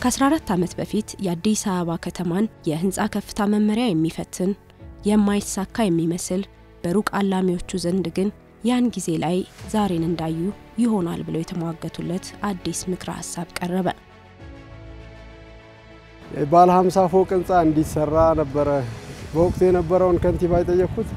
ከ14 ዓመት በፊት የአዲስ አበባ ከተማን የህንፃ ከፍታ መመሪያ የሚፈትን የማይሳካ የሚመስል በሩቅ አላሚዎቹ ዘንድ ግን ያን ጊዜ ላይ ዛሬን እንዳዩ ይሆናል ብለው የተሟገቱለት አዲስ ምክረ ሀሳብ ቀረበ። ባለ 50 ፎቅ ህንፃ እንዲሰራ ነበረ በወቅቱ የነበረውን ከንቲባ የጠየቅኩት።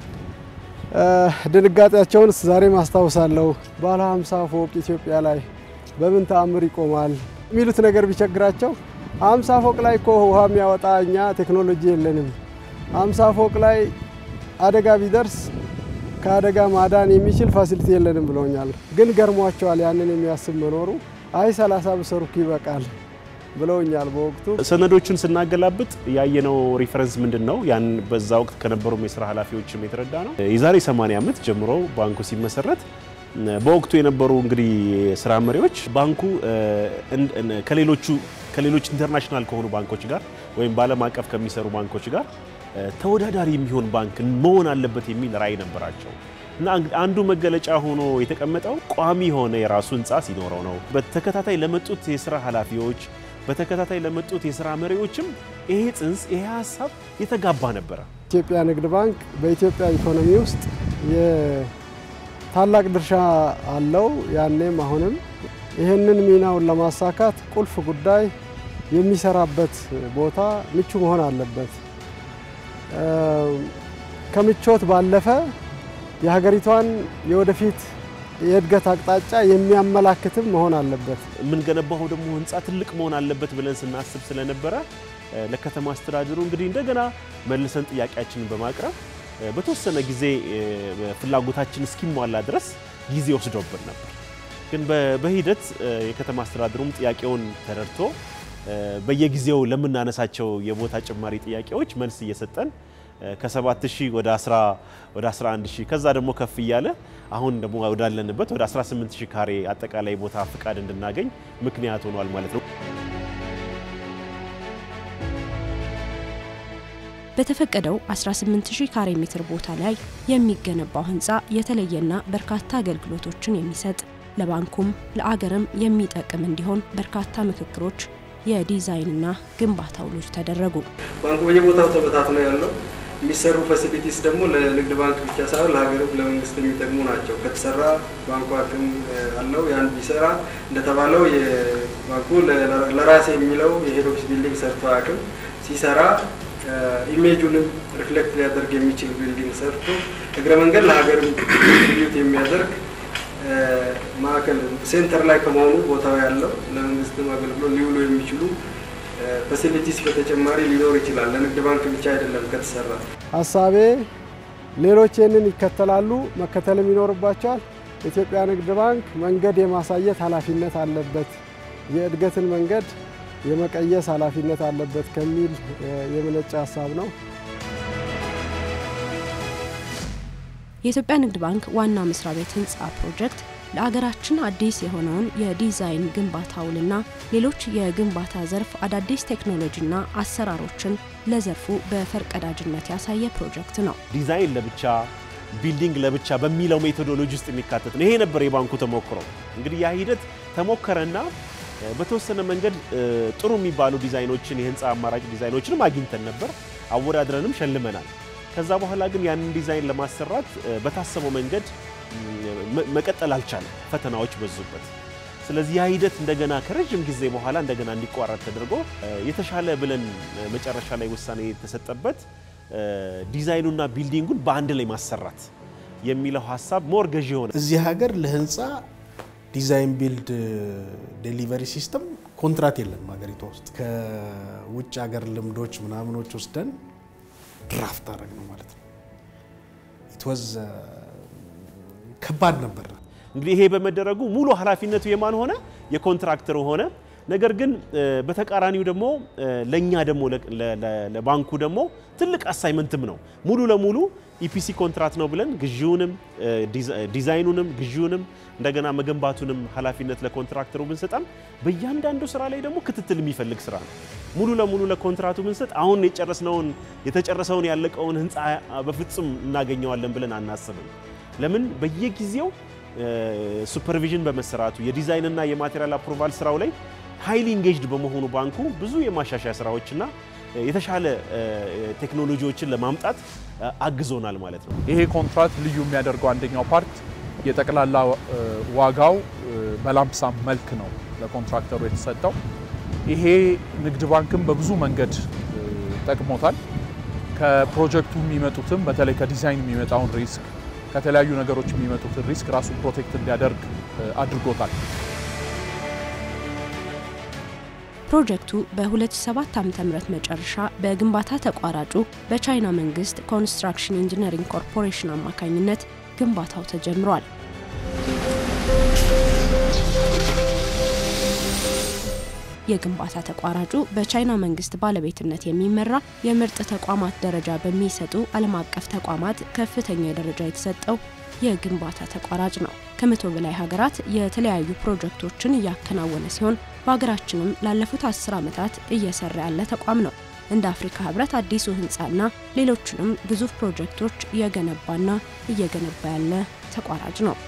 ድንጋጤያቸውን ዛሬ ማስታውሳለሁ። ባለ 50 ፎቅ ኢትዮጵያ ላይ በምን ተአምር ይቆማል የሚሉት ነገር ቢቸግራቸው 50 ፎቅ ላይ እኮ ውሃ የሚያወጣ እኛ ቴክኖሎጂ የለንም። 50 ፎቅ ላይ አደጋ ቢደርስ ከአደጋ ማዳን የሚችል ፋሲሊቲ የለንም ብለውኛል። ግን ገርሟቸዋል ያንን የሚያስብ መኖሩ። አይ 30 ብሰሩክ ይበቃል ብለውኛል። በወቅቱ ሰነዶቹን ስናገላብጥ ያየነው ሪፈረንስ ምንድን ነው? ያን በዛ ወቅት ከነበሩም የስራ ኃላፊዎችም የተረዳ ነው። የዛሬ 80 ዓመት ጀምሮ ባንኩ ሲመሰረት በወቅቱ የነበሩ እንግዲህ ስራ መሪዎች ባንኩ ከሌሎቹ ከሌሎች ኢንተርናሽናል ከሆኑ ባንኮች ጋር ወይም በዓለም አቀፍ ከሚሰሩ ባንኮች ጋር ተወዳዳሪ የሚሆን ባንክ መሆን አለበት የሚል ራዕይ ነበራቸው እና አንዱ መገለጫ ሆኖ የተቀመጠው ቋሚ የሆነ የራሱ ህንፃ ሲኖረው ነው። በተከታታይ ለመጡት የስራ ኃላፊዎች በተከታታይ ለመጡት የስራ መሪዎችም ይሄ ጽንስ ይሄ ሀሳብ የተጋባ ነበረ። ኢትዮጵያ ንግድ ባንክ በኢትዮጵያ ኢኮኖሚ ውስጥ ታላቅ ድርሻ አለው። ያኔም አሁንም ይህንን ሚናውን ለማሳካት ቁልፍ ጉዳይ የሚሰራበት ቦታ ምቹ መሆን አለበት። ከምቾት ባለፈ የሀገሪቷን የወደፊት የእድገት አቅጣጫ የሚያመላክትም መሆን አለበት። የምንገነባው ደግሞ ህንፃ ትልቅ መሆን አለበት ብለን ስናስብ ስለነበረ ለከተማ አስተዳደሩ እንግዲህ እንደገና መልሰን ጥያቄያችንን በማቅረብ በተወሰነ ጊዜ ፍላጎታችን እስኪሟላ ድረስ ጊዜ ወስዶብን ነበር። ግን በሂደት የከተማ አስተዳደሩም ጥያቄውን ተረድቶ በየጊዜው ለምናነሳቸው የቦታ ጭማሪ ጥያቄዎች መልስ እየሰጠን ከ7000 ወደ 11000 ከዛ ደግሞ ከፍ እያለ አሁን ደግሞ ወዳለንበት ወደ 18000 ካሬ አጠቃላይ ቦታ ፍቃድ እንድናገኝ ምክንያት ሆኗል ማለት ነው። በተፈቀደው 18000 ካሬ ሜትር ቦታ ላይ የሚገነባው ህንፃ የተለየና በርካታ አገልግሎቶችን የሚሰጥ ለባንኩም ለአገርም የሚጠቅም እንዲሆን በርካታ ምክክሮች፣ የዲዛይንና ግንባታ ውሎች ተደረጉ። ባንኩ በየቦታው ተበታትኖ ያለው የሚሰሩ ፋሲሊቲስ ደግሞ ለንግድ ባንክ ብቻ ሳይሆን ለሀገርም ለመንግስት የሚጠቅሙ ናቸው። ከተሰራ ባንኩ አቅም አለው። ያን ቢሰራ እንደተባለው የባንኩ ለራሴ የሚለው የሄድ ኦፊስ ቢልዲንግ ሰርቶ አቅም ሲሰራ ኢሜጁንም ሪፍሌክት ሊያደርግ የሚችል ቢልዲንግ ሰርቶ እግረ መንገድ ለሀገር ትሪቢዩት የሚያደርግ ማዕከል ሴንተር ላይ ከመሆኑ ቦታው ያለው ለመንግስትም አገልግሎት ሊውሉ የሚችሉ ፋሲሊቲስ በተጨማሪ ሊኖር ይችላል። ለንግድ ባንክ ብቻ አይደለም ከተሰራ። ሀሳቤ ሌሎች ይህንን ይከተላሉ፣ መከተልም ይኖርባቸዋል። የኢትዮጵያ ንግድ ባንክ መንገድ የማሳየት ኃላፊነት አለበት፣ የእድገትን መንገድ የመቀየስ ኃላፊነት አለበት ከሚል የመነጨ ሀሳብ ነው። የኢትዮጵያ ንግድ ባንክ ዋና መስሪያ ቤት ህንፃ ፕሮጀክት ለአገራችን አዲስ የሆነውን የዲዛይን ግንባታ ውልና ሌሎች የግንባታ ዘርፍ አዳዲስ ቴክኖሎጂና አሰራሮችን ለዘርፉ በፈርቀዳጅነት ያሳየ ፕሮጀክት ነው። ዲዛይን ለብቻ ቢልዲንግ ለብቻ በሚለው ሜቶዶሎጂ ውስጥ የሚካተት ነው። ይሄ ነበር የባንኩ ተሞክሮ። እንግዲህ ያ ሂደት ተሞከረና በተወሰነ መንገድ ጥሩ የሚባሉ ዲዛይኖችን የህንፃ አማራጭ ዲዛይኖችንም አግኝተን ነበር፣ አወዳድረንም ሸልመናል። ከዛ በኋላ ግን ያንን ዲዛይን ለማሰራት በታሰበው መንገድ መቀጠል አልቻለም። ፈተናዎች በዙበት። ስለዚህ ያ ሂደት እንደገና ከረዥም ጊዜ በኋላ እንደገና እንዲቋረጥ ተደርጎ የተሻለ ብለን መጨረሻ ላይ ውሳኔ የተሰጠበት ዲዛይኑና ቢልዲንጉን በአንድ ላይ ማሰራት የሚለው ሀሳብ ሞር ገዢ የሆነ እዚህ ሀገር ለህንፃ ዲዛይን ቢልድ ዴሊቨሪ ሲስተም ኮንትራት የለም ሀገሪቷ ውስጥ። ከውጭ ሀገር ልምዶች ምናምኖች ወስደን ድራፍት አደረግ ነው ማለት ነው። ኢትወዝ ከባድ ነበር። እንግዲህ ይሄ በመደረጉ ሙሉ ኃላፊነቱ የማን ሆነ? የኮንትራክተሩ ሆነ። ነገር ግን በተቃራኒው ደግሞ ለእኛ ደግሞ ለባንኩ ደግሞ ትልቅ አሳይመንትም ነው። ሙሉ ለሙሉ ኢፒሲ ኮንትራት ነው ብለን ግዢውንም ዲዛይኑንም ግዢውንም እንደገና መገንባቱንም ኃላፊነት ለኮንትራክተሩ ብንሰጠም በእያንዳንዱ ስራ ላይ ደግሞ ክትትል የሚፈልግ ስራ ነው። ሙሉ ለሙሉ ለኮንትራቱ ብንሰጥ አሁን የጨረስነውን የተጨረሰውን ያለቀውን ህንፃ በፍጹም እናገኘዋለን ብለን አናስብም። ለምን በየጊዜው ሱፐርቪዥን በመሰራቱ የዲዛይንና የማቴሪያል አፕሮቫል ስራው ላይ ሃይሊ ኢንጌጅድ በመሆኑ ባንኩ ብዙ የማሻሻያ ስራዎችና የተሻለ ቴክኖሎጂዎችን ለማምጣት አግዞናል ማለት ነው። ይሄ ኮንትራት ልዩ የሚያደርገው አንደኛው ፓርት የጠቅላላ ዋጋው በላምፕሳም መልክ ነው ለኮንትራክተሩ የተሰጠው። ይሄ ንግድ ባንክም በብዙ መንገድ ጠቅሞታል። ከፕሮጀክቱ የሚመጡትም በተለይ ከዲዛይን የሚመጣውን ሪስክ ከተለያዩ ነገሮች የሚመጡትን ሪስክ ራሱ ፕሮቴክት እንዲያደርግ አድርጎታል። ፕሮጀክቱ በ2007 ዓ.ም መጨረሻ በግንባታ ተቋራጩ በቻይና መንግስት ኮንስትራክሽን ኢንጂነሪንግ ኮርፖሬሽን አማካኝነት ግንባታው ተጀምሯል። የግንባታ ተቋራጩ በቻይና መንግስት ባለቤትነት የሚመራ የምርጥ ተቋማት ደረጃ በሚሰጡ ዓለም አቀፍ ተቋማት ከፍተኛ ደረጃ የተሰጠው የግንባታ ተቋራጭ ነው። ከመቶ በላይ ሀገራት የተለያዩ ፕሮጀክቶችን እያከናወነ ሲሆን በሀገራችንም ላለፉት አስር ዓመታት እየሰራ ያለ ተቋም ነው። እንደ አፍሪካ ህብረት አዲሱ ህንፃና ሌሎችንም ግዙፍ ፕሮጀክቶች እየገነባና እየገነባ ያለ ተቋራጭ ነው።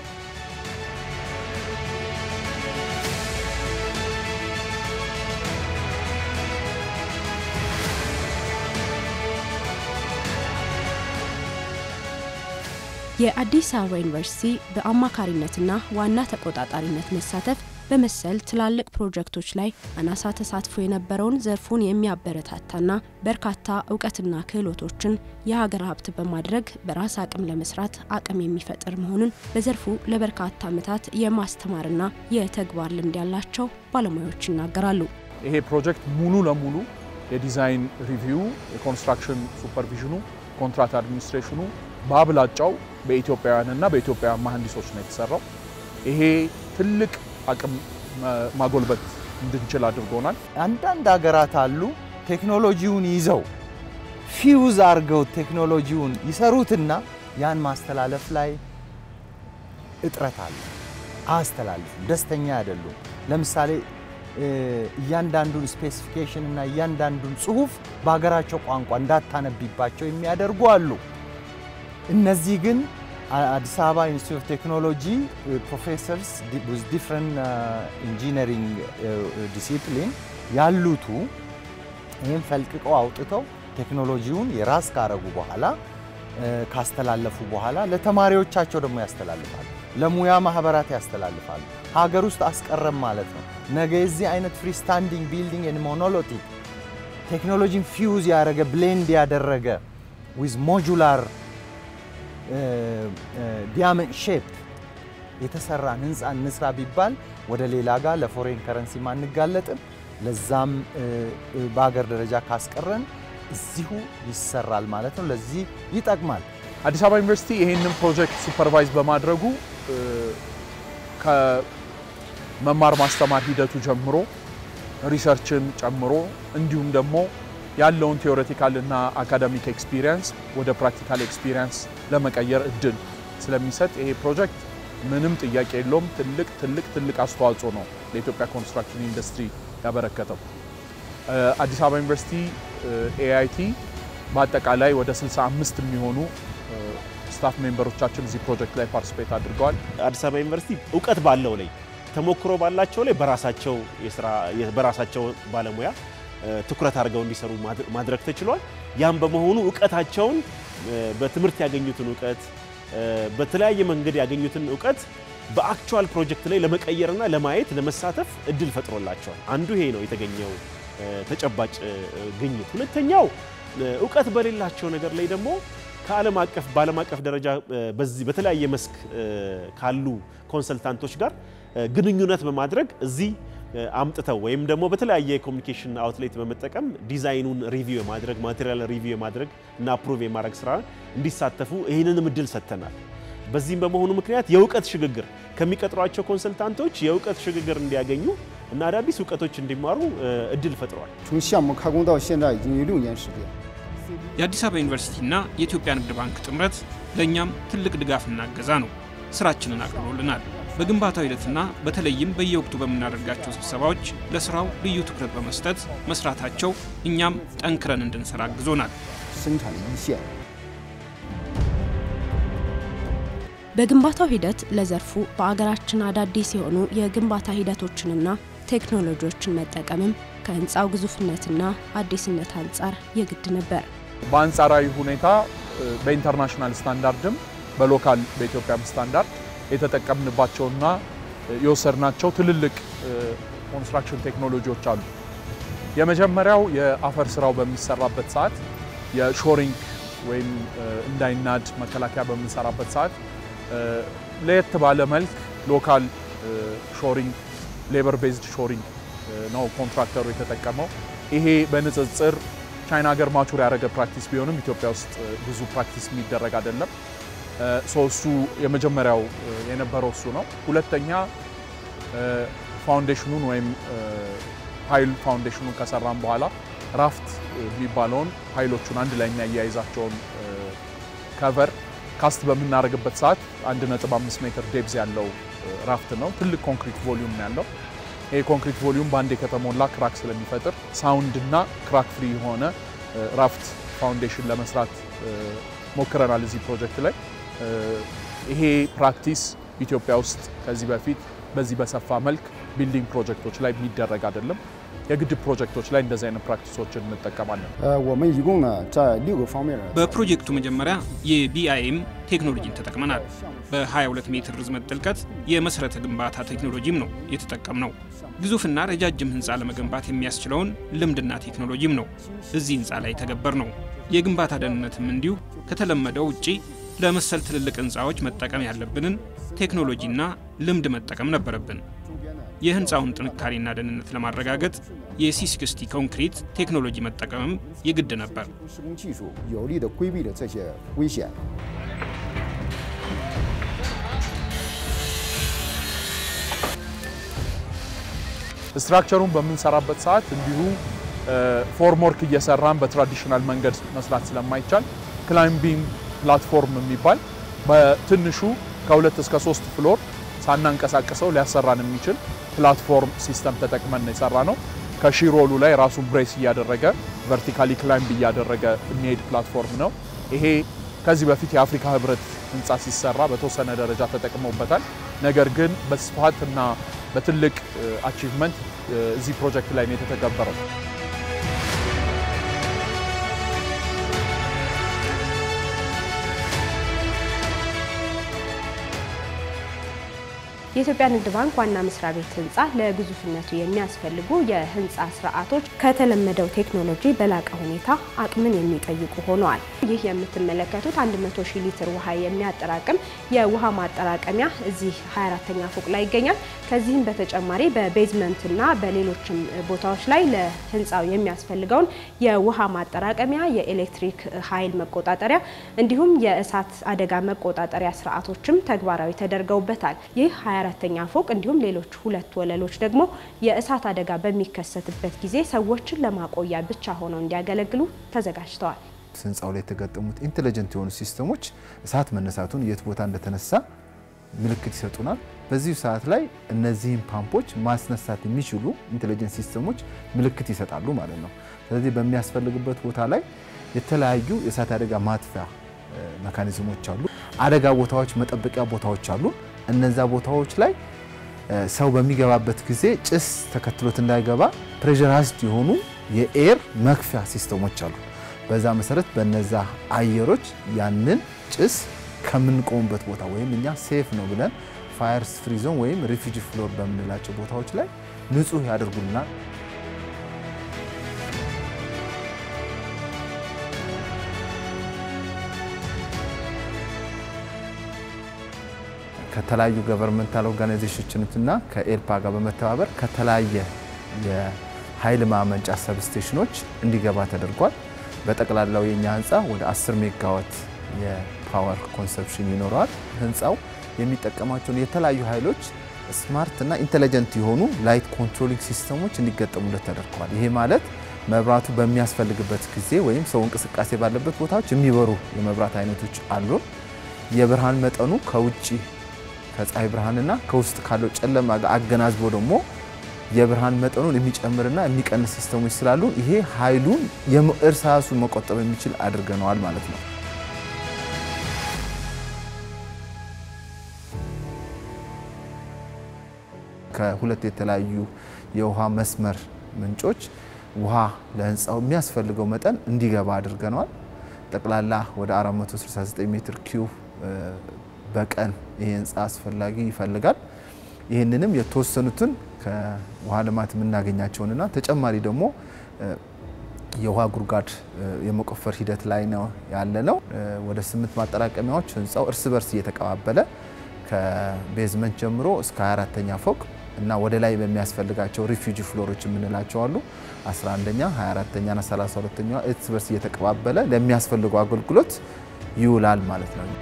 የአዲስ አበባ ዩኒቨርሲቲ በአማካሪነትና ዋና ተቆጣጣሪነት መሳተፍ በመሰል ትላልቅ ፕሮጀክቶች ላይ አናሳ ተሳትፎ የነበረውን ዘርፉን የሚያበረታታና በርካታ እውቀትና ክህሎቶችን የሀገር ሀብት በማድረግ በራስ አቅም ለመስራት አቅም የሚፈጥር መሆኑን በዘርፉ ለበርካታ ዓመታት የማስተማርና የተግባር ልምድ ያላቸው ባለሙያዎች ይናገራሉ። ይሄ ፕሮጀክት ሙሉ ለሙሉ የዲዛይን ሪቪው፣ የኮንስትራክሽን ሱፐርቪዥኑ፣ ኮንትራት አድሚኒስትሬሽኑ በአብላጫው በኢትዮጵያውያንና በኢትዮጵያውያን መሐንዲሶች ነው የተሰራው። ይሄ ትልቅ አቅም ማጎልበት እንድንችል አድርጎናል። አንዳንድ ሀገራት አሉ ቴክኖሎጂውን ይዘው ፊውዝ አድርገው ቴክኖሎጂውን ይሰሩትና ያን ማስተላለፍ ላይ እጥረት አለ። አያስተላልፉም፣ ደስተኛ አይደሉም። ለምሳሌ እያንዳንዱን ስፔሲፊኬሽን እና እያንዳንዱን ጽሁፍ በሀገራቸው ቋንቋ እንዳታነቢባቸው የሚያደርጉ አሉ። እነዚህ ግን አዲስ አበባ ኢንስቲትዩት ኦፍ ቴክኖሎጂ ፕሮፌሰርስ ዊዝ ዲፍረንት ኢንጂነሪንግ ዲሲፕሊን ያሉቱ ይህም ፈልቅቀው አውጥተው ቴክኖሎጂውን የራስ ካረጉ በኋላ ካስተላለፉ በኋላ ለተማሪዎቻቸው ደግሞ ያስተላልፋሉ፣ ለሙያ ማህበራት ያስተላልፋሉ። ሀገር ውስጥ አስቀረም ማለት ነው። ነገ የዚህ አይነት ፍሪስታንዲንግ ቢልዲንግ ኤንድ ሞኖሎቲክ ቴክኖሎጂን ፊውዝ ያደረገ ብሌንድ ያደረገ ዊዝ ሞጁላር ዲያመንድ ሼፕ የተሰራን ህንፃ እንስራ ቢባል ወደ ሌላ ጋር ለፎሬን ከረንሲ ማንጋለጥም። ለዛም በሀገር ደረጃ ካስቀረን እዚሁ ይሰራል ማለት ነው። ለዚህ ይጠቅማል። አዲስ አበባ ዩኒቨርሲቲ ይህንን ፕሮጀክት ሱፐርቫይዝ በማድረጉ ከመማር ማስተማር ሂደቱ ጀምሮ ሪሰርችን ጨምሮ እንዲሁም ደግሞ ያለውን ቴዎሬቲካል እና አካዳሚክ ኤክስፒሪየንስ ወደ ፕራክቲካል ኤክስፒሪየንስ ለመቀየር እድል ስለሚሰጥ ይሄ ፕሮጀክት ምንም ጥያቄ የለውም። ትልቅ ትልቅ ትልቅ አስተዋጽኦ ነው ለኢትዮጵያ ኮንስትራክሽን ኢንዱስትሪ ያበረከተው። አዲስ አበባ ዩኒቨርሲቲ ኤአይቲ በአጠቃላይ ወደ 65 የሚሆኑ ስታፍ ሜምበሮቻችን እዚህ ፕሮጀክት ላይ ፓርቲስፔት አድርገዋል። አዲስ አበባ ዩኒቨርሲቲ እውቀት ባለው ላይ ተሞክሮ ባላቸው ላይ በራሳቸው የስራ በራሳቸው ባለሙያ ትኩረት አድርገው እንዲሰሩ ማድረግ ተችሏል። ያም በመሆኑ እውቀታቸውን በትምህርት ያገኙትን እውቀት በተለያየ መንገድ ያገኙትን እውቀት በአክቹዋል ፕሮጀክት ላይ ለመቀየርና ለማየት ለመሳተፍ እድል ፈጥሮላቸዋል። አንዱ ይሄ ነው የተገኘው ተጨባጭ ግኝት። ሁለተኛው እውቀት በሌላቸው ነገር ላይ ደግሞ ከዓለም አቀፍ በዓለም አቀፍ ደረጃ በዚህ በተለያየ መስክ ካሉ ኮንሰልታንቶች ጋር ግንኙነት በማድረግ እዚህ አምጥተው ወይም ደግሞ በተለያየ የኮሚኒኬሽን አውትሌት በመጠቀም ዲዛይኑን ሪቪው የማድረግ ማቴሪያል ሪቪው የማድረግ እና አፕሩቭ የማድረግ ስራ እንዲሳተፉ ይህንንም እድል ሰጥተናል። በዚህም በመሆኑ ምክንያት የእውቀት ሽግግር ከሚቀጥሯቸው ኮንሰልታንቶች የእውቀት ሽግግር እንዲያገኙ እና አዳዲስ እውቀቶች እንዲማሩ እድል ፈጥሯል። 从项目开工到现在已经有六年时间。 የአዲስ አበባ ዩኒቨርሲቲና የኢትዮጵያ ንግድ ባንክ ጥምረት ለእኛም ትልቅ ድጋፍና እገዛ ነው። ስራችንን አቅርቦልናል። በግንባታው ሂደትና በተለይም በየወቅቱ በምናደርጋቸው ስብሰባዎች ለስራው ልዩ ትኩረት በመስጠት መስራታቸው እኛም ጠንክረን እንድንሰራ አግዞናል። 生产一线。 በግንባታው ሂደት ለዘርፉ በአገራችን አዳዲስ የሆኑ የግንባታ ሂደቶችንና ቴክኖሎጂዎችን መጠቀምም ከህንፃው ግዙፍነትና አዲስነት አንጻር የግድ ነበር። በአንጻራዊ ሁኔታ በኢንተርናሽናል ስታንዳርድም በሎካል በኢትዮጵያም ስታንዳርድ የተጠቀምንባቸውና የወሰድናቸው ትልልቅ ኮንስትራክሽን ቴክኖሎጂዎች አሉ። የመጀመሪያው የአፈር ስራው በሚሰራበት ሰዓት የሾሪንግ ወይም እንዳይናድ መከላከያ በምንሰራበት ሰዓት ለየት ባለ መልክ ሎካል ሾሪንግ ሌበር ቤዝድ ሾሪንግ ነው ኮንትራክተሩ የተጠቀመው። ይሄ በንጽጽር ቻይና ሀገር ማቹር ያደረገ ፕራክቲስ ቢሆንም ኢትዮጵያ ውስጥ ብዙ ፕራክቲስ የሚደረግ አይደለም። እሱ የመጀመሪያው የነበረው እሱ ነው። ሁለተኛ ፋውንዴሽኑን ወይም ፓይል ፋውንዴሽኑን ከሰራም በኋላ ራፍት የሚባለውን ፓይሎቹን አንድ ላይ የሚያያይዛቸውን ከቨር ካስት በምናደርግበት ሰዓት 1.5 ሜትር ዴብዝ ያለው ራፍት ነው። ትልቅ ኮንክሪት ቮሊዩም ነው ያለው። ይሄ ኮንክሪት ቮሊዩም በአንዴ ከተሞላ ክራክ ስለሚፈጥር ሳውንድ እና ክራክ ፍሪ የሆነ ራፍት ፋውንዴሽን ለመስራት ሞክረናል እዚህ ፕሮጀክት ላይ። ይሄ ፕራክቲስ ኢትዮጵያ ውስጥ ከዚህ በፊት በዚህ በሰፋ መልክ ቢልዲንግ ፕሮጀክቶች ላይ የሚደረግ አይደለም። የግድብ ፕሮጀክቶች ላይ እንደዚህ አይነት ፕራክቲሶችን እንጠቀማለን። 呃，我们一共呢在六个方面呢 በፕሮጀክቱ መጀመሪያ የቢአይኤም ቴክኖሎጂን ተጠቅመናል። በ22 ሜትር ርዝመት ጥልቀት የመሰረተ ግንባታ ቴክኖሎጂም ነው የተጠቀምነው። ግዙፍና ረጃጅም ህንፃ ለመገንባት የሚያስችለውን ልምድና ቴክኖሎጂም ነው እዚህ ህንፃ ላይ ተገበር ነው። የግንባታ ደህንነትም እንዲሁ ከተለመደው ውጪ ለመሰል ትልልቅ ህንፃዎች መጠቀም ያለብንን ቴክኖሎጂና ልምድ መጠቀም ነበረብን። የህንፃውን ጥንካሬና ደህንነት ለማረጋገጥ የሲ60 ኮንክሪት ቴክኖሎጂ መጠቀምም የግድ ነበር። 施工技术有力地规避了这些危险。 ስትራክቸሩን በምንሰራበት ሰዓት እንዲሁ ፎርም ወርክ እየሰራን በትራዲሽናል መንገድ መስራት ስለማይቻል ክላይምቢንግ ፕላትፎርም የሚባል በትንሹ ከሁለት እስከ ሶስት ፍሎር ሳናንቀሳቀሰው ሊያሰራን የሚችል ፕላትፎርም ሲስተም ተጠቅመን ነው የሰራ ነው። ከሺሮሉ ላይ ራሱን ብሬስ እያደረገ ቨርቲካሊ ክላይምብ እያደረገ የሚሄድ ፕላትፎርም ነው። ይሄ ከዚህ በፊት የአፍሪካ ህብረት ህንፃ ሲሰራ በተወሰነ ደረጃ ተጠቅመውበታል። ነገር ግን በስፋት እና በትልቅ አቺቭመንት እዚህ ፕሮጀክት ላይ ነው የተተገበረው። የኢትዮጵያ ንግድ ባንክ ዋና መስሪያ ቤት ህንፃ ለግዙፍነቱ የሚያስፈልጉ የህንፃ ስርዓቶች ከተለመደው ቴክኖሎጂ በላቀ ሁኔታ አቅምን የሚጠይቁ ሆነዋል። ይህ የምትመለከቱት 100 ሺህ ሊትር ውሃ የሚያጠራቅም የውሃ ማጠራቀሚያ እዚህ 24ተኛ ፎቅ ላይ ይገኛል። ከዚህም በተጨማሪ በቤዝመንትና በሌሎችም ቦታዎች ላይ ለህንፃው የሚያስፈልገውን የውሃ ማጠራቀሚያ፣ የኤሌክትሪክ ኃይል መቆጣጠሪያ እንዲሁም የእሳት አደጋ መቆጣጠሪያ ስርዓቶችም ተግባራዊ ተደርገውበታል። ይህ 24ተኛ ፎቅ እንዲሁም ሌሎች ሁለት ወለሎች ደግሞ የእሳት አደጋ በሚከሰትበት ጊዜ ሰዎችን ለማቆያ ብቻ ሆነው እንዲያገለግሉ ተዘጋጅተዋል። ህንፃው ላይ የተገጠሙት ኢንቴሊጀንት የሆኑ ሲስተሞች እሳት መነሳቱን የት ቦታ እንደተነሳ ምልክት ይሰጡናል። በዚሁ ሰዓት ላይ እነዚህን ፓምፖች ማስነሳት የሚችሉ ኢንቴሊጀንት ሲስተሞች ምልክት ይሰጣሉ ማለት ነው። ስለዚህ በሚያስፈልግበት ቦታ ላይ የተለያዩ የእሳት አደጋ ማጥፊያ መካኒዝሞች አሉ። አደጋ ቦታዎች፣ መጠበቂያ ቦታዎች አሉ። እነዛ ቦታዎች ላይ ሰው በሚገባበት ጊዜ ጭስ ተከትሎት እንዳይገባ ፕሬሸራይዝድ የሆኑ የኤር መክፊያ ሲስተሞች አሉ። በዛ መሰረት በነዛ አየሮች ያንን ጭስ ከምንቆምበት ቦታ ወይም እኛ ሴፍ ነው ብለን ፋየር ፍሪ ዞን ወይም ሪፊጂ ፍሎር በምንላቸው ቦታዎች ላይ ንጹህ ያደርጉልናል። ከተለያዩ ገቨርንመንታል ኦርጋናይዜሽኖችና ከኤልፓ ጋር በመተባበር ከተለያየ የኃይል ማመንጫ ሰብስቴሽኖች እንዲገባ ተደርጓል። በጠቅላላው የኛ ህንፃ ወደ 10 ሜጋዋት የፓወር ኮንሰፕሽን ይኖረዋል። ህንፃው የሚጠቀማቸውን የተለያዩ ኃይሎች ስማርት እና ኢንቴሊጀንት የሆኑ ላይት ኮንትሮሊንግ ሲስተሞች እንዲገጠሙለት ተደርገዋል። ይሄ ማለት መብራቱ በሚያስፈልግበት ጊዜ ወይም ሰው እንቅስቃሴ ባለበት ቦታዎች የሚበሩ የመብራት አይነቶች አሉን። የብርሃን መጠኑ ከውጭ ከፀሐይ ብርሃንና ከውስጥ ካለው ጨለማ ጋር አገናዝቦ ደግሞ የብርሃን መጠኑን የሚጨምርና የሚቀንስ ሲስተሞች ስላሉ ይሄ ኃይሉን እርሳሱን መቆጠብ የሚችል አድርገነዋል ማለት ነው። ከሁለት የተለያዩ የውሃ መስመር ምንጮች ውሃ ለህንፃው የሚያስፈልገው መጠን እንዲገባ አድርገነዋል። ጠቅላላ ወደ 469 ሜትር ኪዩብ በቀን ይሄ ህንፃ አስፈላጊ ይፈልጋል። ይህንንም የተወሰኑትን ከውሃ ልማት የምናገኛቸውንና ተጨማሪ ደግሞ የውሃ ጉድጓድ የመቆፈር ሂደት ላይ ነው ያለ ነው። ወደ ስምንት ማጠራቀሚያዎች ህንፃው እርስ በርስ እየተቀባበለ ከቤዝመንት ጀምሮ እስከ 24ተኛ ፎቅ እና ወደ ላይ በሚያስፈልጋቸው ሪፊውጂ ፍሎሮች የምንላቸው አሉ 11ኛ 24ተኛ ና 32ተኛ እርስ በርስ እየተቀባበለ ለሚያስፈልገው አገልግሎት ይውላል ማለት ነው።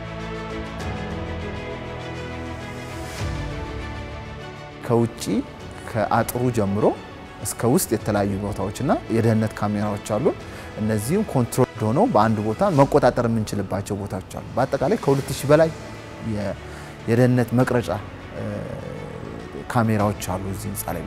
ከውጭ ከአጥሩ ጀምሮ እስከ ውስጥ የተለያዩ ቦታዎችና የደህንነት ካሜራዎች አሉ። እነዚህም ኮንትሮል ሆነው በአንድ ቦታ መቆጣጠር የምንችልባቸው ቦታዎች አሉ። በአጠቃላይ ከ2000 በላይ የደህንነት መቅረጫ ካሜራዎች አሉ እዚህ ህንፃ ላይ።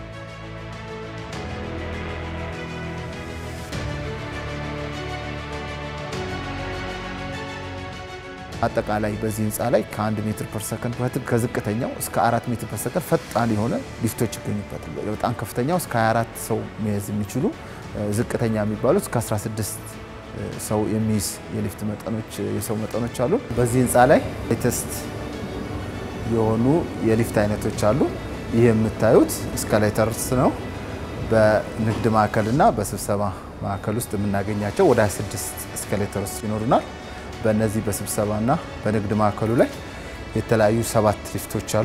አጠቃላይ በዚህ ህንፃ ላይ ከአንድ ሜትር ፐር ሰከንድ ከዝቅተኛው እስከ አራት ሜትር ፐር ሰከንድ ፈጣን የሆነ ሊፍቶች ይገኙበታል። በጣም ከፍተኛው እስከ 24 ሰው መያዝ የሚችሉ ዝቅተኛ የሚባሉት እስከ 16 ሰው የሚይዝ የሊፍት መጠኖች የሰው መጠኖች አሉ። በዚህ ህንፃ ላይ ሌተስት የሆኑ የሊፍት አይነቶች አሉ። ይህ የምታዩት እስካሌተርስ ነው። በንግድ ማዕከልና በስብሰባ ማዕከል ውስጥ የምናገኛቸው ወደ 26 እስካሌተርስ ይኖሩናል። በእነዚህ በስብሰባና በንግድ ማዕከሉ ላይ የተለያዩ ሰባት ሊፍቶች አሉ።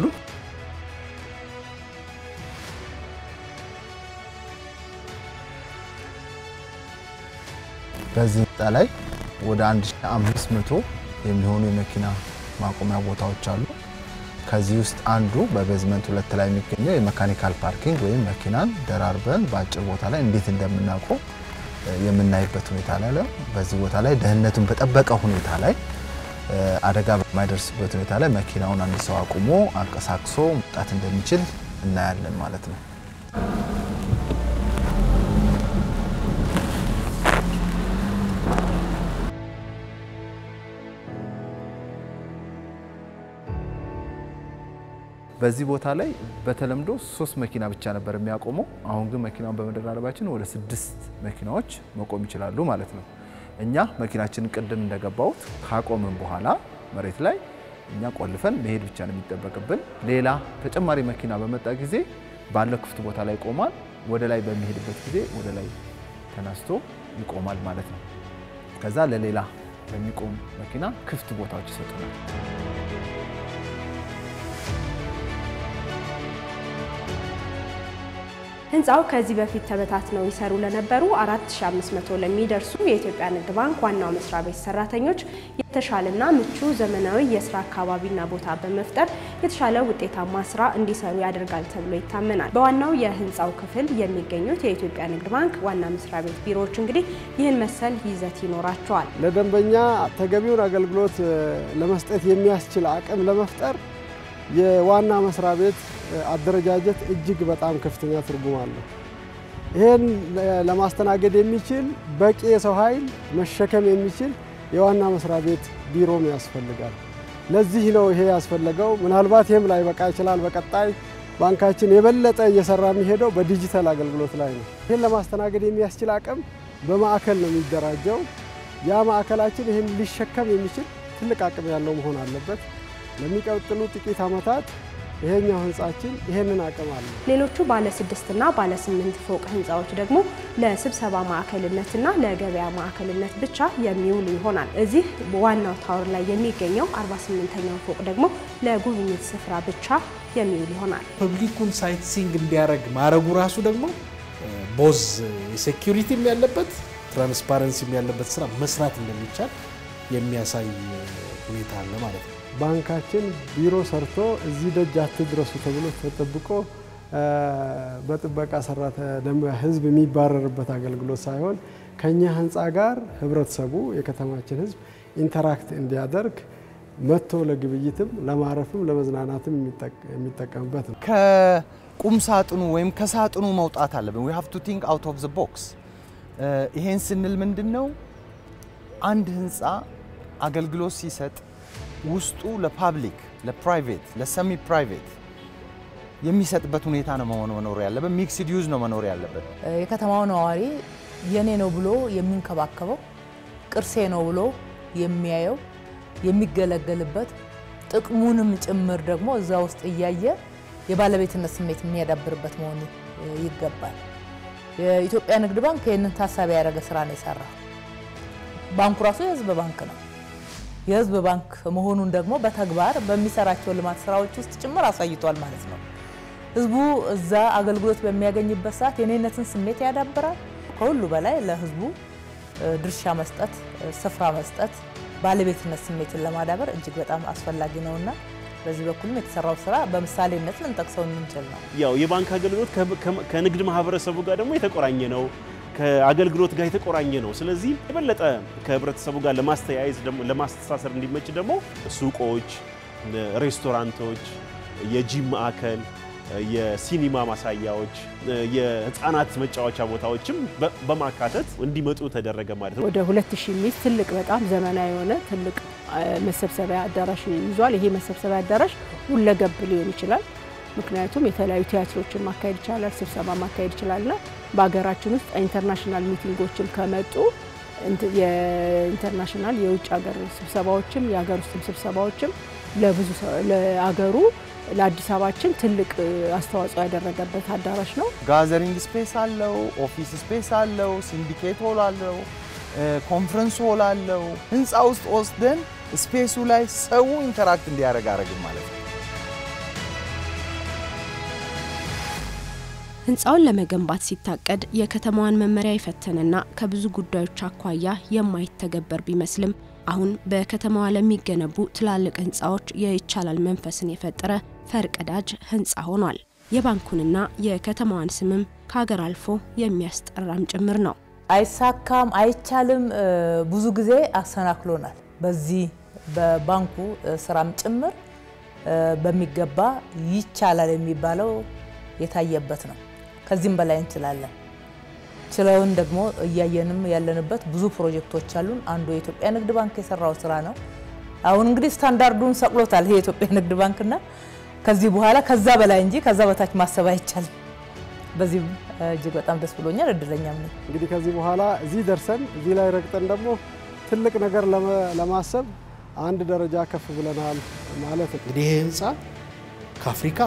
በዚህ ህንፃ ላይ ወደ 1500 የሚሆኑ የመኪና ማቆሚያ ቦታዎች አሉ። ከዚህ ውስጥ አንዱ በቤዝመንት ሁለት ላይ የሚገኘው የመካኒካል ፓርኪንግ ወይም መኪናን ደራርበን በአጭር ቦታ ላይ እንዴት እንደምናቆም የምናይበት ሁኔታ ላይ ነው። በዚህ ቦታ ላይ ደህንነቱን በጠበቀ ሁኔታ ላይ አደጋ በማይደርስበት ሁኔታ ላይ መኪናውን አንድ ሰው አቁሞ አንቀሳቅሶ መውጣት እንደሚችል እናያለን ማለት ነው። በዚህ ቦታ ላይ በተለምዶ ሶስት መኪና ብቻ ነበር የሚያቆመው። አሁን ግን መኪናውን በመደራረባችን ወደ ስድስት መኪናዎች መቆም ይችላሉ ማለት ነው። እኛ መኪናችንን ቅድም እንደገባሁት ካቆምን በኋላ መሬት ላይ እኛ ቆልፈን መሄድ ብቻ ነው የሚጠበቅብን። ሌላ ተጨማሪ መኪና በመጣ ጊዜ ባለው ክፍት ቦታ ላይ ይቆማል። ወደ ላይ በሚሄድበት ጊዜ ወደ ላይ ተነስቶ ይቆማል ማለት ነው። ከዛ ለሌላ ለሚቆም መኪና ክፍት ቦታዎች ይሰጡናል። ህንፃው ከዚህ በፊት ተበታትነው ይሰሩ ለነበሩ 4500 ለሚደርሱ የኢትዮጵያ ንግድ ባንክ ዋናው መስሪያ ቤት ሰራተኞች የተሻለና ምቹ ዘመናዊ የስራ አካባቢና ቦታ በመፍጠር የተሻለ ውጤታማ ስራ እንዲሰሩ ያደርጋል ተብሎ ይታመናል። በዋናው የህንፃው ክፍል የሚገኙት የኢትዮጵያ ንግድ ባንክ ዋና መስሪያ ቤት ቢሮዎች እንግዲህ ይህን መሰል ይዘት ይኖራቸዋል። ለደንበኛ ተገቢውን አገልግሎት ለመስጠት የሚያስችል አቅም ለመፍጠር የዋና መስሪያ ቤት አደረጃጀት እጅግ በጣም ከፍተኛ ትርጉም አለው። ይህን ለማስተናገድ የሚችል በቂ የሰው ኃይል መሸከም የሚችል የዋና መስሪያ ቤት ቢሮም ያስፈልጋል። ለዚህ ነው ይሄ ያስፈለገው። ምናልባት ይህም ላይ በቃ ይችላል። በቀጣይ ባንካችን የበለጠ እየሰራ የሚሄደው በዲጂታል አገልግሎት ላይ ነው። ይህን ለማስተናገድ የሚያስችል አቅም በማዕከል ነው የሚደራጀው። ያ ማዕከላችን ይህን ሊሸከም የሚችል ትልቅ አቅም ያለው መሆን አለበት። ለሚቀጥሉ ጥቂት ዓመታት ይሄኛው ህንፃችን ይሄንን አቅም አለ። ሌሎቹ ባለ ስድስትና ባለ ስምንት ፎቅ ህንፃዎች ደግሞ ለስብሰባ ማዕከልነትና ለገበያ ማዕከልነት ብቻ የሚውሉ ይሆናል። እዚህ ዋናው ታወር ላይ የሚገኘው 48ኛው ፎቅ ደግሞ ለጉብኝት ስፍራ ብቻ የሚውል ይሆናል። ፐብሊኩን ሳይት ሲንግ እንዲያደርግ ማድረጉ ራሱ ደግሞ ቦዝ የሴኪሪቲም ያለበት ትራንስፓረንሲም ያለበት ስራ መስራት እንደሚቻል የሚያሳይ ሁኔታ አለ ማለት ነው። ባንካችን ቢሮ ሰርቶ እዚህ ደጅ አትድረሱ ተብሎ ተጠብቆ በጥበቃ ሰራተ ህዝብ የሚባረርበት አገልግሎት ሳይሆን ከኛ ህንፃ ጋር ህብረተሰቡ የከተማችን ህዝብ ኢንተራክት እንዲያደርግ መጥቶ ለግብይትም ለማረፍም ለመዝናናትም የሚጠቀምበት ነው። ከቁም ሳጥኑ ወይም ከሳጥኑ መውጣት አለብን። ዊ ሃቭ ቱ ቲንክ አውት ኦፍ ዘ ቦክስ። ይሄን ስንል ምንድን ነው አንድ ህንፃ አገልግሎት ሲሰጥ ውስጡ ለፓብሊክ፣ ለፕራይቬት፣ ለሰሚ ፕራይቬት የሚሰጥበት ሁኔታ ነው መሆን መኖር ያለበት። ሚክስድ ዩዝ ነው መኖር ያለበት። የከተማው ነዋሪ የኔ ነው ብሎ የሚንከባከበው ቅርሴ ነው ብሎ የሚያየው የሚገለገልበት ጥቅሙንም ጭምር ደግሞ እዛ ውስጥ እያየ የባለቤትነት ስሜት የሚያዳብርበት መሆኑ ይገባል። የኢትዮጵያ ንግድ ባንክ ይህንን ታሳቢ ያደረገ ስራ ነው የሰራው። ባንኩ ራሱ የህዝብ ባንክ ነው። የህዝብ ባንክ መሆኑን ደግሞ በተግባር በሚሰራቸው ልማት ስራዎች ውስጥ ጭምር አሳይቷል ማለት ነው። ህዝቡ እዛ አገልግሎት በሚያገኝበት ሰዓት የኔነትን ስሜት ያዳብራል። ከሁሉ በላይ ለህዝቡ ድርሻ መስጠት፣ ስፍራ መስጠት፣ ባለቤትነት ስሜትን ለማዳበር እጅግ በጣም አስፈላጊ ነውና በዚህ በኩልም የተሰራው ስራ በምሳሌነት ልንጠቅሰው የምንችል ነው። ያው የባንክ አገልግሎት ከንግድ ማህበረሰቡ ጋር ደግሞ የተቆራኘ ነው፣ ከአገልግሎት ጋር የተቆራኘ ነው። ስለዚህ የበለጠ ከህብረተሰቡ ጋር ለማስተያየዝ ለማስተሳሰር እንዲመች ደግሞ ሱቆች፣ ሬስቶራንቶች፣ የጂም ማዕከል የሲኒማ ማሳያዎች፣ የህፃናት መጫወቻ ቦታዎችም በማካተት እንዲመጡ ተደረገ ማለት ነው። ወደ ሁለት ሺህ የሚይዝ ትልቅ በጣም ዘመናዊ የሆነ ትልቅ መሰብሰቢያ አዳራሽ ይዟል። ይሄ መሰብሰቢያ አዳራሽ ሁለገብ ሊሆን ይችላል። ምክንያቱም የተለያዩ ቲያትሮችን ማካሄድ ይቻላል፣ ስብሰባ ማካሄድ ይችላልና በሀገራችን ውስጥ ኢንተርናሽናል ሚቲንጎችም ከመጡ የኢንተርናሽናል የውጭ ሀገር ስብሰባዎችም የሀገር ውስጥም ስብሰባዎችም ለብዙ ለአገሩ ለአዲስ አበባችን ትልቅ አስተዋጽኦ ያደረገበት አዳራሽ ነው። ጋዘሪንግ ስፔስ አለው፣ ኦፊስ ስፔስ አለው፣ ሲንዲኬት ሆል አለው፣ ኮንፈረንስ ሆል አለው። ህንፃ ውስጥ ወስደን ስፔሱ ላይ ሰው ኢንተራክት እንዲያደርግ አረግም ማለት ነው። ህንፃውን ለመገንባት ሲታቀድ የከተማዋን መመሪያ የፈተነና ከብዙ ጉዳዮች አኳያ የማይተገበር ቢመስልም አሁን በከተማዋ ለሚገነቡ ትላልቅ ህንፃዎች የይቻላል መንፈስን የፈጠረ ፈርቀዳጅ ህንፃ ሆኗል። የባንኩንና የከተማዋን ስምም ከሀገር አልፎ የሚያስጠራም ጭምር ነው። አይሳካም፣ አይቻልም ብዙ ጊዜ አሰናክሎናል። በዚህ በባንኩ ስራም ጭምር በሚገባ ይቻላል የሚባለው የታየበት ነው። ከዚህም በላይ እንችላለን። ችለውን ደግሞ እያየንም ያለንበት ብዙ ፕሮጀክቶች አሉን። አንዱ የኢትዮጵያ ንግድ ባንክ የሰራው ስራ ነው። አሁን እንግዲህ ስታንዳርዱን ሰቅሎታል ይሄ የኢትዮጵያ ንግድ ባንክና ከዚህ በኋላ ከዛ በላይ እንጂ ከዛ በታች ማሰብ አይቻልም። በዚህ እጅግ በጣም ደስ ብሎኛል፣ እድለኛም ነኝ። እንግዲህ ከዚህ በኋላ እዚህ ደርሰን እዚህ ላይ ረግጠን ደግሞ ትልቅ ነገር ለማሰብ አንድ ደረጃ ከፍ ብለናል ማለት ነው። እንግዲህ ይሄ ህንፃ ከአፍሪካ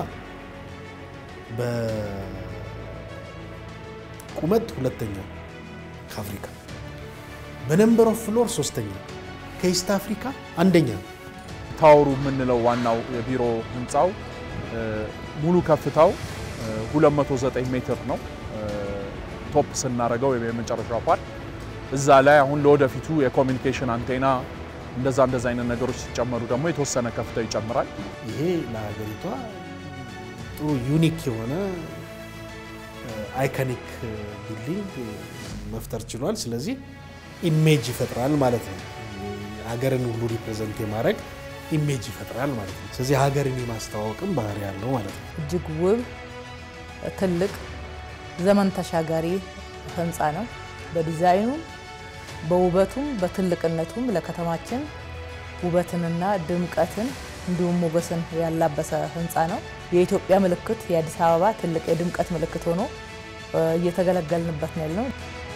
በቁመት ሁለተኛ ከአፍሪካ በነምበር ኦፍ ፍሎር ሶስተኛ ከኢስት አፍሪካ አንደኛ ታወሩ የምንለው ዋናው የቢሮ ህንፃው ሙሉ ከፍታው 209 ሜትር ነው። ቶፕ ስናደርገው የመጨረሻው ፓርት እዛ ላይ አሁን ለወደፊቱ የኮሚኒኬሽን አንቴና እንደዛ እንደዛ አይነት ነገሮች ሲጨመሩ ደግሞ የተወሰነ ከፍታው ይጨምራል። ይሄ ለሀገሪቷ ጥሩ ዩኒክ የሆነ አይኮኒክ ቢልዲንግ መፍጠር ችሏል። ስለዚህ ኢሜጅ ይፈጥራል ማለት ነው። ሀገርን ሁሉ ሪፕሬዘንት የማድረግ ኢሜጅ ይፈጥራል ማለት ነው። ስለዚህ ሀገርን የማስተዋወቅም ባህሪ ያለው ማለት ነው። እጅግ ውብ ትልቅ ዘመን ተሻጋሪ ህንፃ ነው። በዲዛይኑ በውበቱም በትልቅነቱም ለከተማችን ውበትንና ድምቀትን እንዲሁም ሞገስን ያላበሰ ህንፃ ነው። የኢትዮጵያ ምልክት የአዲስ አበባ ትልቅ የድምቀት ምልክት ሆኖ እየተገለገልንበት ነው ያለው።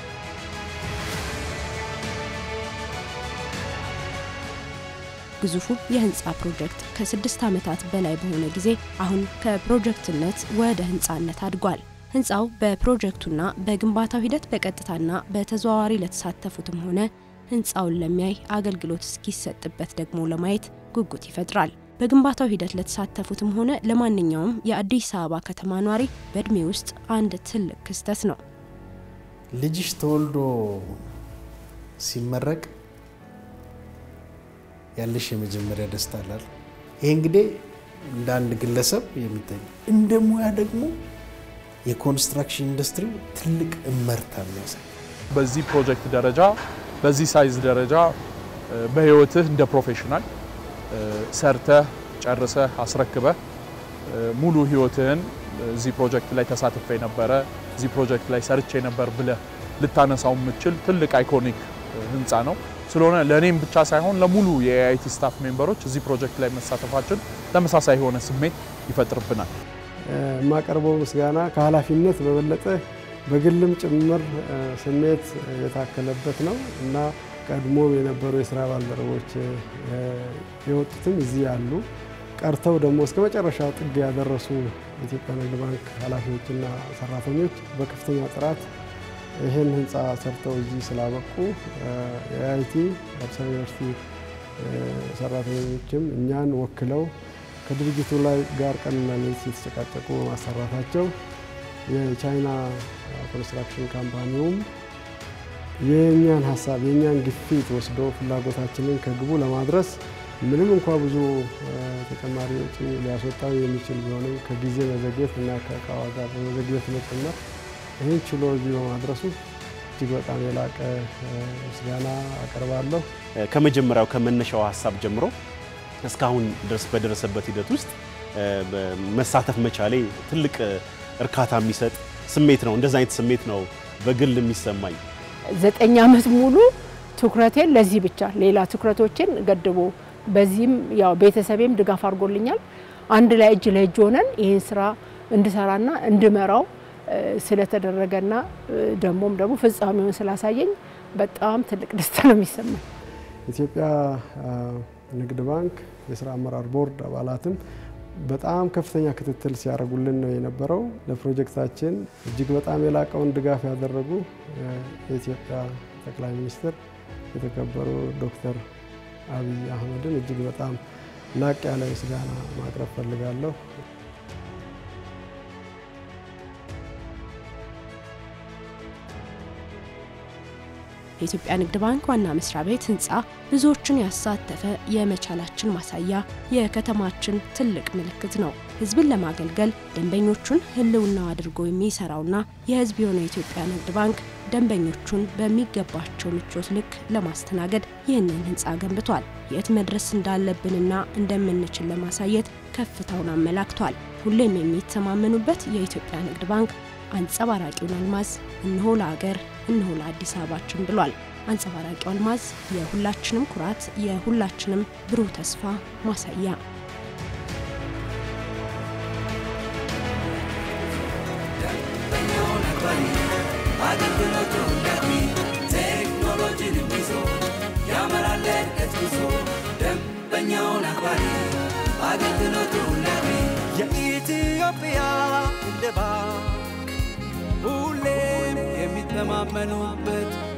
ግዙፉ የህንፃ ፕሮጀክት ከስድስት ዓመታት በላይ በሆነ ጊዜ አሁን ከፕሮጀክትነት ወደ ህንፃነት አድጓል። ህንፃው በፕሮጀክቱና በግንባታው ሂደት በቀጥታና በተዘዋዋሪ ለተሳተፉትም ሆነ ህንፃውን ለሚያይ አገልግሎት እስኪሰጥበት ደግሞ ለማየት ጉጉት ይፈጥራል። በግንባታው ሂደት ለተሳተፉትም ሆነ ለማንኛውም የአዲስ አበባ ከተማ ኗሪ በእድሜ ውስጥ አንድ ትልቅ ክስተት ነው። ልጅሽ ተወልዶ ሲመረቅ ያለሽ የመጀመሪያ ደስታ አላል። ይሄ እንግዲህ እንደ አንድ ግለሰብ የሚታይ እንደ ሙያ ደግሞ የኮንስትራክሽን ኢንዱስትሪው ትልቅ እመርታ የሚያሳይ በዚህ ፕሮጀክት ደረጃ በዚህ ሳይዝ ደረጃ በህይወትህ እንደ ፕሮፌሽናል ሰርተህ ጨርሰህ አስረክበህ ሙሉ ህይወትህን እዚህ ፕሮጀክት ላይ ተሳትፌ ነበረ፣ እዚህ ፕሮጀክት ላይ ሰርቼ ነበር ብለህ ልታነሳው የምችል ትልቅ አይኮኒክ ህንፃ ነው። ስለሆነ ለእኔም ብቻ ሳይሆን ለሙሉ የአይቲ ስታፍ ሜምበሮች እዚህ ፕሮጀክት ላይ መሳተፋችን ተመሳሳይ የሆነ ስሜት ይፈጥርብናል። የማቀርበው ምስጋና ከኃላፊነት በበለጠ በግልም ጭምር ስሜት የታከለበት ነው እና ቀድሞም የነበሩ የስራ ባልደረቦች የወጡትም እዚህ ያሉ ቀርተው ደግሞ እስከ መጨረሻው ጥግ ያደረሱ የኢትዮጵያ ንግድ ባንክ ኃላፊዎችና ሰራተኞች በከፍተኛ ጥራት ይህን ህንፃ ሰርተው እዚህ ስላበቁ የአይቲ አዲስ አበባ ዩኒቨርሲቲ ሰራተኞችም እኛን ወክለው ከድርጅቱ ላይ ጋር ቀንና ሌሊት የተጨቃጨቁ በማሰራታቸው የቻይና ኮንስትራክሽን ካምፓኒውም የእኛን ሀሳብ የእኛን ግፊት ወስዶ ፍላጎታችንን ከግቡ ለማድረስ ምንም እንኳ ብዙ ተጨማሪ ወጪ ሊያስወጣው የሚችል ቢሆንም ከጊዜ መዘግየት እና ከእቃ ዋጋ በመዘግየት መጨመር ይህን ችሎ እዚህ በማድረሱ እጅግ በጣም የላቀ ምስጋና አቀርባለሁ። ከመጀመሪያው ከመነሻው ሀሳብ ጀምሮ እስካሁን ድረስ በደረሰበት ሂደት ውስጥ መሳተፍ መቻሌ ትልቅ እርካታ የሚሰጥ ስሜት ነው። እንደዛ አይነት ስሜት ነው በግል የሚሰማኝ። ዘጠኝ ዓመት ሙሉ ትኩረቴን ለዚህ ብቻ ሌላ ትኩረቶችን ገድቦ በዚህም ያው ቤተሰቤም ድጋፍ አድርጎልኛል። አንድ ላይ እጅ ለእጅ ሆነን ይህን ስራ እንድሰራና እንድመራው ስለተደረገና ደግሞም ደግሞ ፍጻሜውን ስላሳየኝ በጣም ትልቅ ደስታ ነው የሚሰማኝ። ኢትዮጵያ ንግድ ባንክ የስራ አመራር ቦርድ አባላትም በጣም ከፍተኛ ክትትል ሲያደርጉልን ነው የነበረው። ለፕሮጀክታችን እጅግ በጣም የላቀውን ድጋፍ ያደረጉ የኢትዮጵያ ጠቅላይ ሚኒስትር የተከበሩ ዶክተር አብይ አህመድን እጅግ በጣም ላቅ ያለ ምስጋና ማቅረብ ፈልጋለሁ። የኢትዮጵያ ንግድ ባንክ ዋና መስሪያ ቤት ህንፃ ብዙዎችን ያሳተፈ የመቻላችን ማሳያ፣ የከተማችን ትልቅ ምልክት ነው። ህዝብን ለማገልገል ደንበኞቹን ህልውናው አድርጎ የሚሰራውና የህዝብ የሆነው የኢትዮጵያ ንግድ ባንክ ደንበኞቹን በሚገባቸው ምቾት ልክ ለማስተናገድ ይህንን ህንፃ ገንብቷል። የት መድረስ እንዳለብንና እንደምንችል ለማሳየት ከፍታውን አመላክቷል። ሁሌም የሚተማመኑበት የኢትዮጵያ ንግድ ባንክ አንጸባራቂውን አልማዝ እነሆ ለአገር እነሆ ለአዲስ አበባችን ብሏል። አንጸባራቂው አልማዝ የሁላችንም ኩራት፣ የሁላችንም ብሩህ ተስፋ ማሳያ የኢትዮጵያ ንግድ ባንክ ሁሌም የሚተማመኑበት